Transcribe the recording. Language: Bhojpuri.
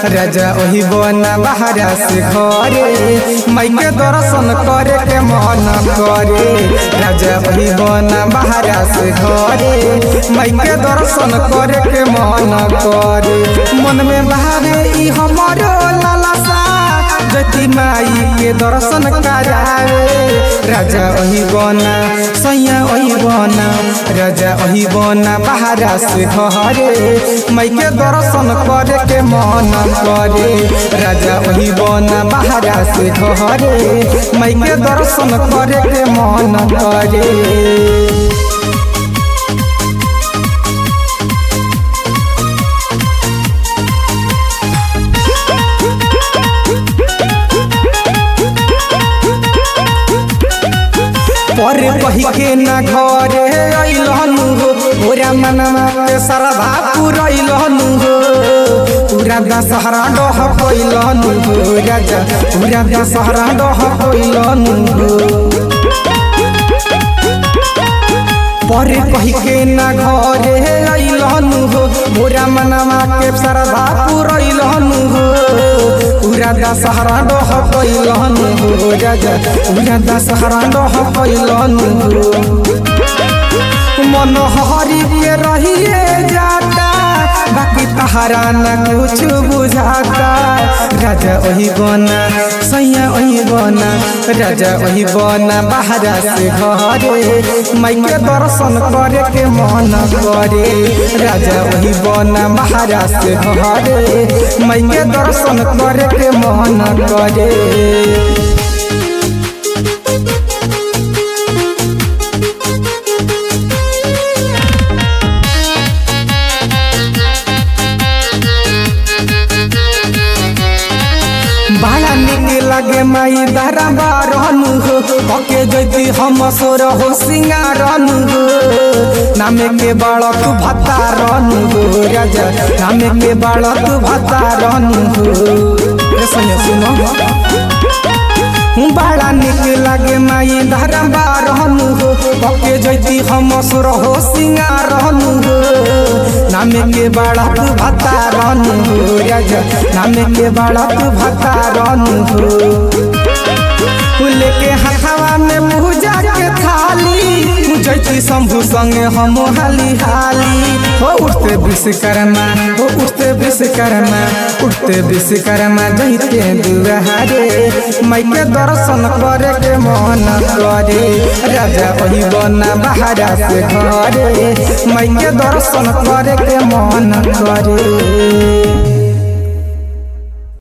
राजा ओही बना बहरा से घरे माई के दर्शन करे के मन करे राजा ओही बना बहरा से घरे माई के दर्शन करे के मन करे मन में बहावे ई हमारो लालसा जति माई के दर्शन करावे राजा ओही बना सैया ओही बना राजा ओही बना बहरा से घरे माई के दर्शन करे के मन करे राजा ओही बना बहरा से घरे माई के दर्शन करे के मन करे पर कही के न घरे अइलहनु हो पूरा मनवा के सरधा पुरैलहनु हो पूरा दशहरा डह पैलहनु हो राजा पूरा दशहरा डह पैलहनु हो पर कही के न घरे अइलहनु हो पूरा मनवा के सरधा पुरैलहनु हो पूरा दशहरा डह पैलहनु हो राजा पूरा दशहरा डह पैलहनु हो मनोहरी के रहिए जाता बाकी तहरा न कुछ बुझाता राजा वही बना सैया वही बना राजा वही बना बहरा से घरे माई के दर्शन करे के मन करे राजा वही बना बहरा से घरे माई के दर्शन करे के मन करे बड़ा निक लगे माई दरा बारनु हो ओके जैती हम सोर हो सिंगारनु हो नामे के बालक भत्ता रनु हो राजा नामे के बालक भत्ता रनु हो ए सुनो सुनो बड़ा निक लगे माई धरा बारनु हो ओके जैती हम सोर हो सिंगारनु हो नामे के बालक भत्ता रनु हो राजा नामे के बालक भत्ता रनु हो लेके हथवा में मुजा के थाली जैती शंभु संगे हम हाली हाली हो उठते विश्वकर्मा हो उठते विश्वकर्मा उठते विश्वकर्मा जैते दुआरे माई के दर्शन करे के मन करे राजा वही बना बहरा से घरे माई के दर्शन करे के मन करे